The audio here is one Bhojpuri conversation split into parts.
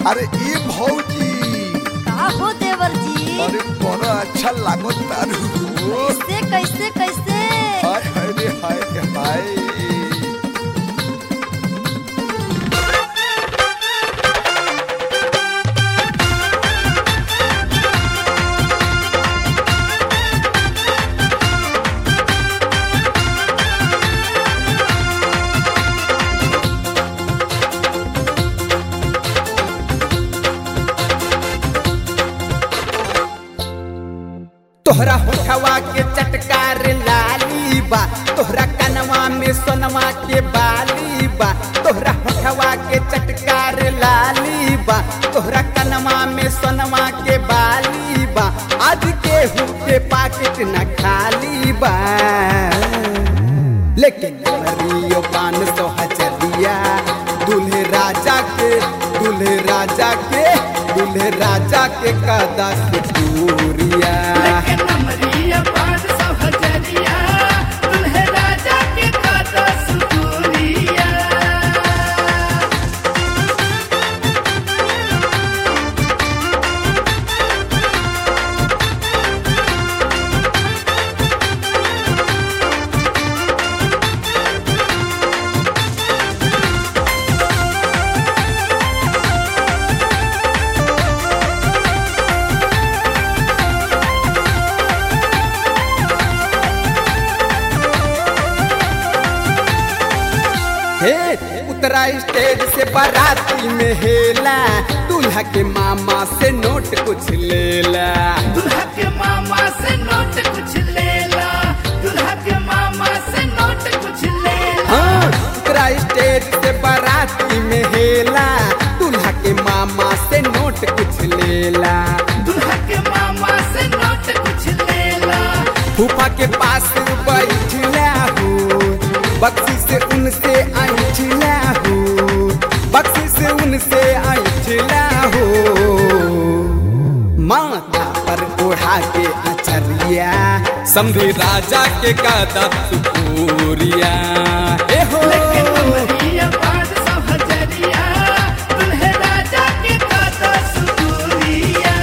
अरे ई भौजी का हो देवर जी अरे बड़ा अच्छा लागो तारू कैसे कैसे कैसे हाय हाय रे हाय रे हाय तोहरा होठवा के चटकार लाली बा तोहरा कनवा में सोनवा के बाली बा तोहरा होठवा के चटकार लाली बा तोहरा कनवा में सोनवा के बाली बा आज के के पाकिट न खाली बा लेकिन मरियो पान सौ हचरिया दूल्हे राजा के दूल्हे राजा के दूल्हे राजा के कदा सुतूरिया लेकिन अमरिया पाँच सौ हजरिया दुल्हे राजा के काटा सुतूरिया हे उतरा स्टेज से बाराती में हेला दूल्हा के मामा से नोट कुछ लेला दुल्हा के मामा से नोट कुछ लेला दुल्हा के मामा से नोट कुछ लेला हाँ उतरा स्टेज से बाराती में हेला दूल्हा के मामा से नोट कुछ लेला दुल्हा के मामा से नोट कुछ लेला फूफा के पास बैठला हो बक्सी से उनसे ऐठला हो बक्सी से उनसे ऐठला हो माथा पर ओढ़ा के अचरिया समझी राजा के कादा सुपूरिया ए हो लेकिन अमरिया पाँच सौ हजरिया दुल्हे राजा के काटा सुतूरिया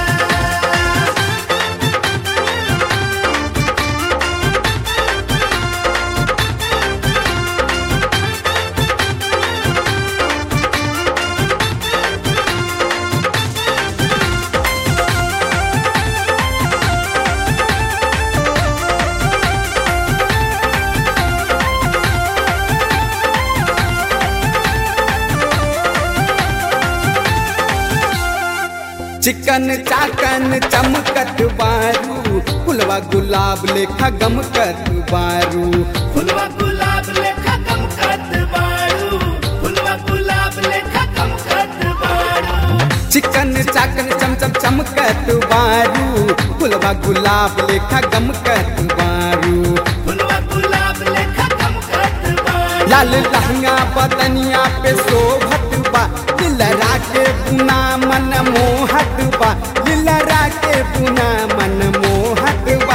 चिकन चाकन चमकत बारू फुलवा गुलाब लेखा गमकत बारू फुलवा गुलाब लेखा कम कत बारू फुलवा गुलाब लेखा कम कत बारू चिकन चाकन चमचम चमकत बारू फुलवा गुलाब लेखा गमकत बारू फुलवा गुलाब लेखा कम कत बारू लाल लहंगा बदनिया पे शोभत बा लिलरा के पुना मन मोहत बा लिलरा के पुना मन मोहत बा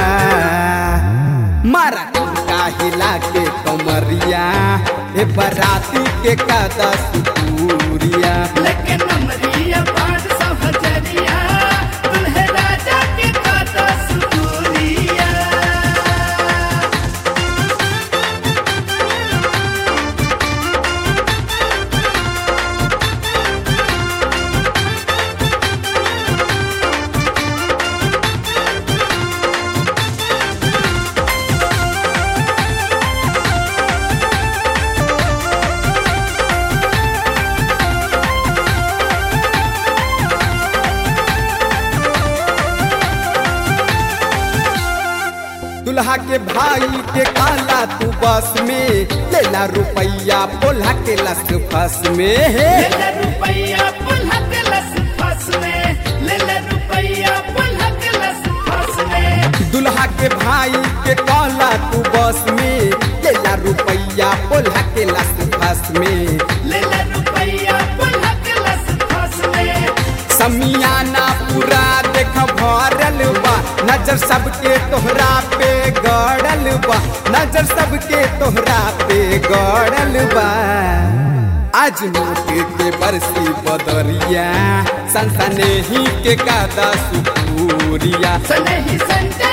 मारा का हिला के कमरिया ए बराती के कादा सुतूरिया लेकिन अमरिया पाँच सौ हजरिया दुल्हे राजा के काटा सुतूरिया दुल्हा के भाई के काला तू बस में लेला रुपैया बोला के लस फस में हे ले ले रुपैया पुल्हा के लस फस में ले ले रुपैया पुल्हा के लस फस में दुल्हा के भाई के काला तू बस में लेला रुपैया बोला के लस फस में ले ले रुपैया पुल्हा के लस फस में समियाना पूरा देख भरल बा नजर सबके तोहरा पे गड़ल बा नजर सबके तोहरा पे गड़ल बा आज मोटे के बरसी बदरिया संसने ही के कादा सुपूरिया सनही संडे